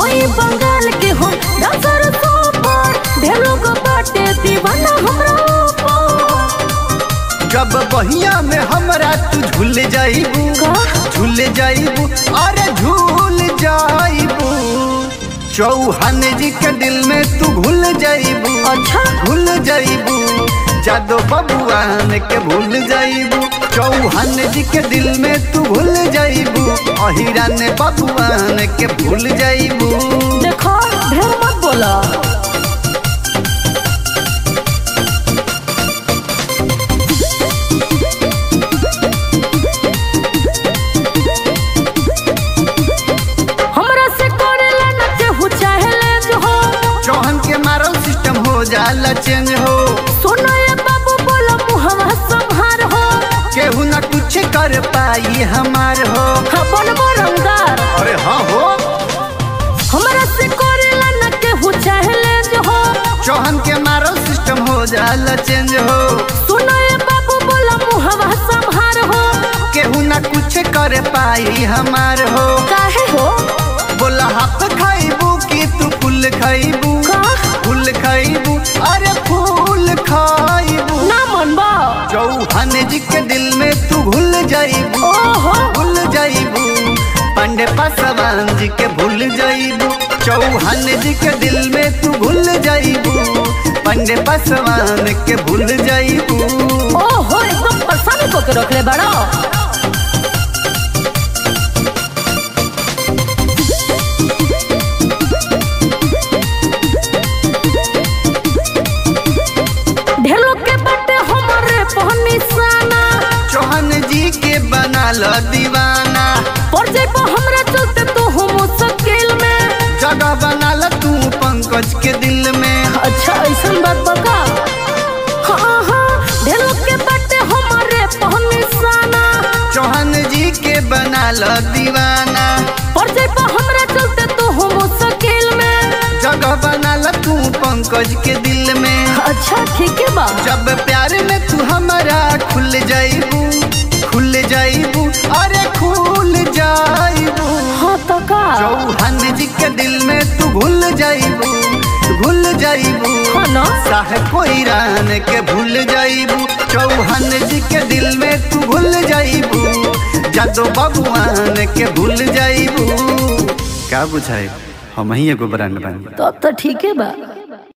होई बंगाल के हम डांसर सुपर ढेर लोग बाटे दीवाना हमरा ऊपर जब बहिया में हमरा तू झूल जाइबू का? झूल जाइबू अरे झूल जाइबू चौहान जी के दिल में तू घुल जाइबू अच्छा भूल जाइबू जादो बबुआन के भूल जाइबू चौहान जी के दिल में तू भूल जाइबू अहिरान बबुआन के भूल जाइबू देखो ढेर मत बोला हमरा से करेला न केहू चाहेले जो हो चौहान के मारल सिस्टम हो जाला चेंज हो सुनो ये बाबू बोला मुहवा संहार हो केहू ना कुछ कर पाई हमार हो हाँ बनबो रंगदार अरे हाँ हो हमरा से करेला न केहू चाहेले जो हो चौहान के मारल सिस्टम हो जाला चेंज हो सुनो ये बाबू बोला मुहवा संहार हो केहू ना कुछ कर पाई हमार हो काहे हो बोला हाथ खाइबू कि तू फूल खाइबू का फूल खाइबू अरे फूल खाइबू ना मनबा चौहान जी के दिल में तू भूल जाइबू ओहो भूल जाइबू पांडे पासवान जी के भूल जाइबू चौहान जी के दिल में तू भूल जाइबू पांडे पासवान के भूल जाइबू ओहो एकदम परेशान को के रखले बड़ा ढेर लोग के बाटे हमरे पहनी साना चौहान जी के बना लो दीवाना पर जेबो हमरा चलते तो हम मुश्किल में जगह बना लो तू पंकज के दिल में अच्छा ऐसन बात बका हाँ हाँ ढेर लोग के बाटे हमरे पहनी साना चौहान जी के बना लो दीवाना पर जेबो हमरा चलते तो हम मुश्किल में जगह बना लो तू पंकज के दिल में अच्छा ठीक है बा जब प्यार में तू हमारा खुल जाइबू खुल जाइबू अरे खुल जाइबू हाँ तो का चौहान जी के दिल में तू भूल जाइबू भूल जाइबू हाँ ना साहेब ईरान के भूल जाइबू चौहान जी के दिल में तू भूल जाइबू जादो बबुआन के भूल जाइबू का बुझाई हम ही एगो ब्रांड बानी तब तो ठीक है बा